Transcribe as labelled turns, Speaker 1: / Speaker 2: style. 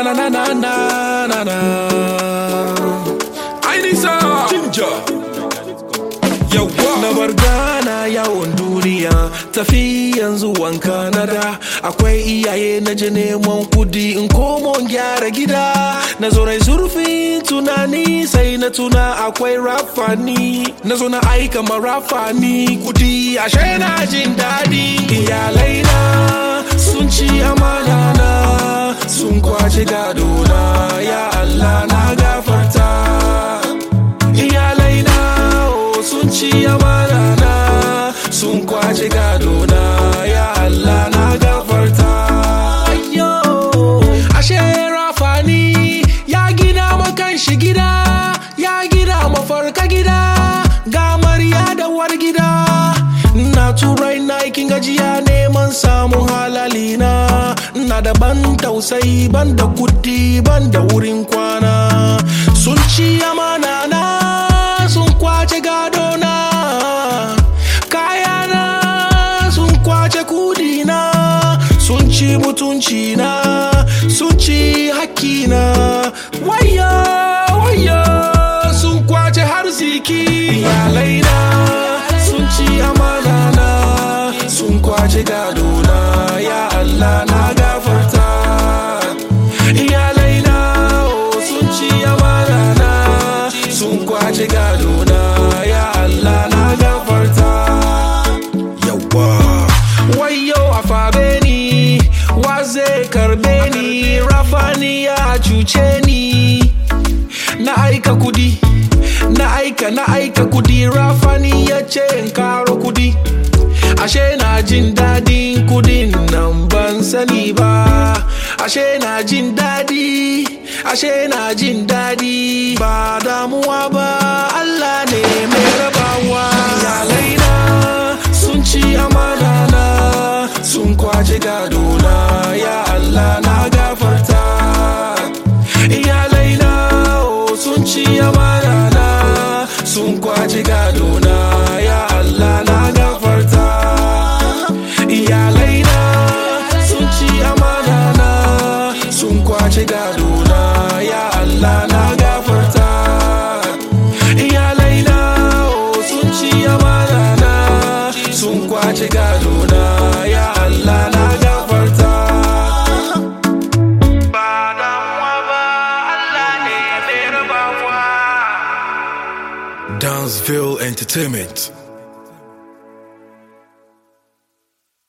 Speaker 1: na na na na na na. I need some ginger. Yawa. Na bar gana yawon duniya tafi yanzu wanka na da akwai iyaye na je neman kudi in komo in gyara gida na zo na zurfin tunani sai na tuna akwai rafani na zo na aika ma rafani kudi ashe na jin daɗi iyalai na sun ci amana na sun kwace gado na ya Allah na gafarta iyalai na oh, sun ci amana na sun kwace gado na ya Allah na gafarta Ayyo, ashe rafani ya gina makan shi gida ya gina mafarka gida ga marya da war gida na turai na aikin gajiya neman samun halali na na da ban tausayi ban da kudi ban da wurin kwana sun ci amana na sun kwace gado na kayana sun kwace kudi na sun ci mutunci na sun ci hakki na waya waya sun kwace harziki iyalai na sun ci amana na sun kwace gado na ya Allah na gafarta iyalai na oh, sun ci amana na sun kwace gado na ya Allah na gafarta yawa wayo a fabe ni wa zai karbe ni rafani ya cuce ni na aika kudi na aika na aika kudi rafani ya ce in karo kudi ashe na jin dadin kudin nan ban sani ba ashe na jin dadi ashe na jin dadi ba damuwa ba Allah ne mai rabawa iyalai na sun ci amana na sun kwace gado na ya Allah na gafarta iyalai na oh, sun ci amana na sun kwace gado na ya Allah na gafarta iyalai na sun ci amana na sun kwace gado na ya Allah na gafarta iyalai na oh, sun ci amana na sun kwace gado na ya Allah na gafarta ba damuwa ba Allah ne mai rabawa
Speaker 2: Danceville Entertainment.